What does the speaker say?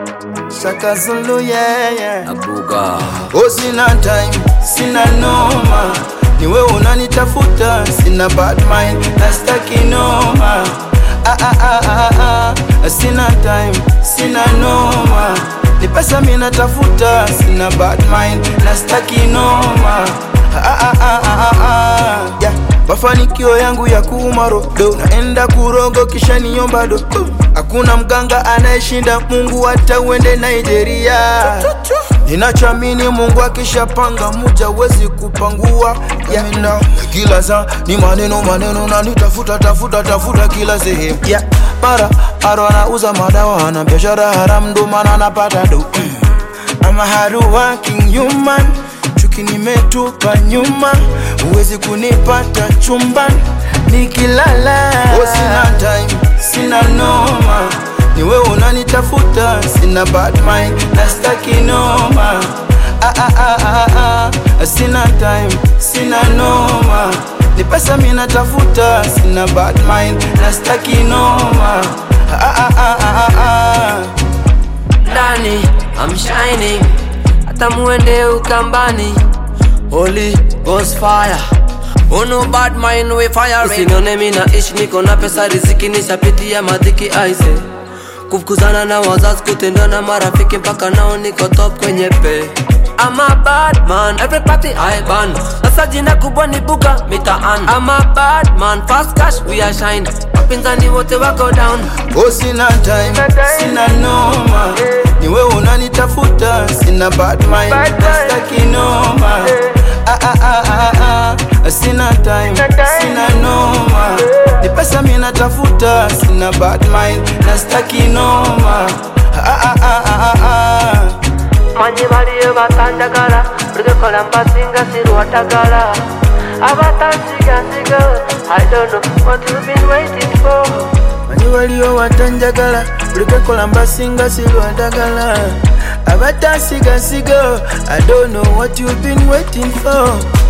Shaka Zulu, yeah, yeah. Abuga Oh, sina time, sina noma, ni wewe unanitafuta, sina bad mind, nastaki noma. Ah, ah, ah, ah, ah. Sina time, sina noma, ni pesa mimi natafuta, sina bad mind, nastaki noma. Ah, ah, ah, ah, ah, ah. Yeah. Mafanikio yangu ya kuumarodo, naenda kurogo kisha niomba do. Hakuna mganga anayeshinda Mungu, hata uende Nigeria. Ninachamini Mungu akishapanga muja wezi kupangua yeah. Now, kila saa ni maneno maneno na nitafuta tafuta tafuta kila sehemu yeah. Mara aro anauza madawa ana biashara haramu ndo maana anapata do mm. I'm a hard working human chuki nimetupa nyuma huwezi kunipata chumbani nikilala oh, sina time sina noma ni wewe unanitafuta sina bad mind nastaki noma ah, ah, ah, ah, ah. sina time sina noma ni pesa mimi natafuta sina bad mind nastaki noma ah, ah, ah, ah, ah. ndani I'm shining hata muende ukambani Holy Ghost fire Oh no bad mind we fire Usinione mimi naishi niko na pesa riziki nishapitia madhiki aise Kufukuzana na wazazi kutendwa na marafiki mpaka nao niko top kwenye pe I'm a bad man, every party I ban Sasa jina kubwa ni buga mitaan I'm a bad man, fast cash we are shine Wapinzani wote wako down Oh, sina time, sina noma, ni wewe unanitafuta, sina bad mind, nastaki noma. Ah, ah, ah, ah, ah. Sina time, sina noma, ni pesa mimi natafuta, sina bad mind, nastaki noma. Ah, ah, ah, ah, ah. manyi baliyo batanjagala buli kola mbasinga sirwatagala abatansigansiga I don't know what you've been waiting for Bani waliyo watanjagala ulikekola mbasinga silwadagala abatasiga sigo I don't know what you've been waiting for